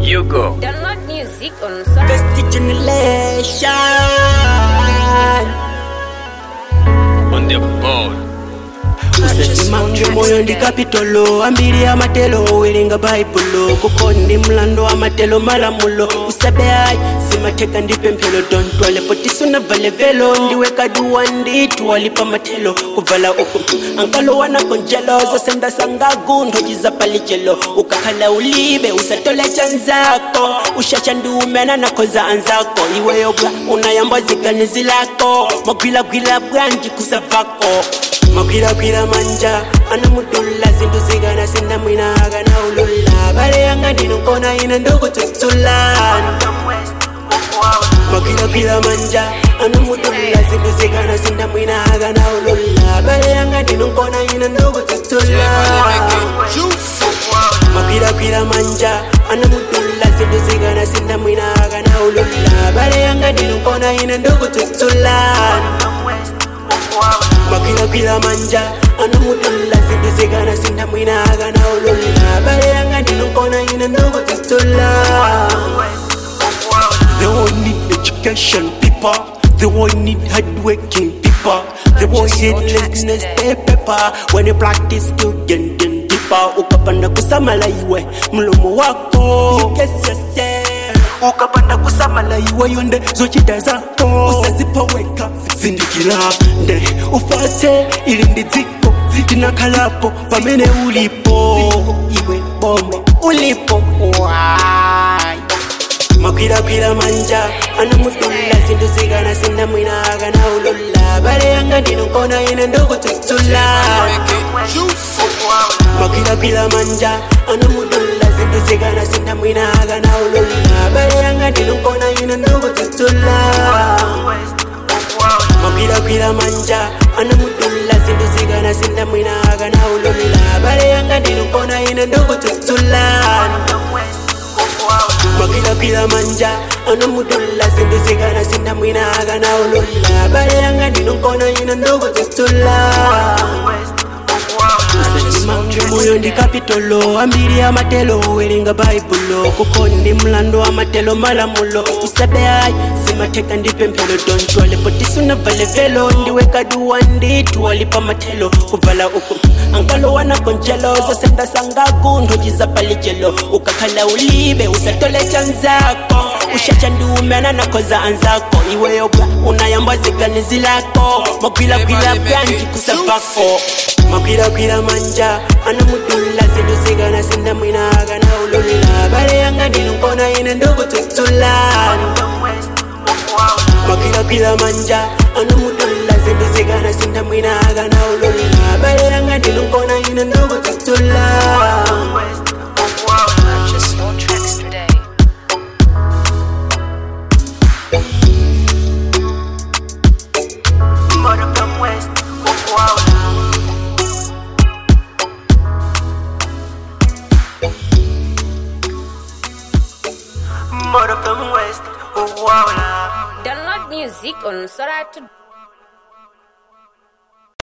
You go. Download music on Sora. Best generation. On the board. usazimange moyo ndi kapitolo ambiri amatelo werenga baibulo kuko ndi mlando amatelo malamulo usabe ayi zimatheka ndi pemphelo tontwalepo tisunavale velo ndiwe kaduwa nditu walipa mathelo kuvala uku ankalowanako njelo zosenda sangagu nthojiza palijelo ukakhala ulibe usatole chanzako ushacha ndi umena nakhoza anzako iweyo bwa unayamba ziganizi lako magwilagwila bwanji kusavako magwilagwila manja anamudula zintu zikana sindamwina akana ulula bale yanga ndinokona ine ndokututsulani magwilagwila manja anamudula zintu zikana sindamwina akana ulula bale yanga ndinokona ine ndokututsulani magwilagwila manja anamudula zintu zikana sindamwina akana ulula bale yanga ndinokona ine ndokututsulani magwilagwila manja anamudula zintu zikana sindamwina akana ulula bale yanga ndinokona ine ndokututsulani They all need education, people. They all need hardworking people. They all hate laziness, they pepper. When you practice, you get them deeper. Ukapanda kusamala iwe mlomo wako. Yes, yes, yes. ukapanda kusamala iwe yonde zochita zako usazipoweka zindikira nde ufate ili ndi dziko tinakhalapo pamene ulipo iwe bomba ulipo wai magwilagwila manja anamudula zintu zikana sindamwina akana ulula bale yanga ndinokona ine ndokututsulani magwilagwila manja anamudula zintu zikana sindamwina akana ulula bale yanga ndinokona ine ndokututsulani magwilagwila manja anamudula zintu zikana sindamwina akana ulula bale yanga ndinokona ine ndokututsulani magwilagwila manja anamudula zintu zikana sindamwina akana ulula bale yanga ndinokona ine ndokututsulani usazimange moyo ndi kapitolo ambiri amatelo werenga baibulo kuko ndi mlando amatelo malamulo usabe ayi zimatheka ndi pemphelo tontwalepo tisunavale velo ndiwe kaduwa nditu walipa mathelo kuvala uku ankalowanako njelo zosenda sangaku nthojiza palijelo ukakhala ulibe usatole chanzako ushacha ndi umena nakhoza anzako iweyo bwa unayamba ziganizi lako magwilagwila bwanji kusavako magwilagwila manja anamudula zintu zikana sindamwina akana ulula bale yanga ndinokona ine ndokututsulani magwilagwila manja anamudula zintu zikana sindamwina akana ulula bale yanga ndinokona ine ndokututsulani Purchase your tracks today. Mother from West, Mother from West, oh wow, Download music on Sora to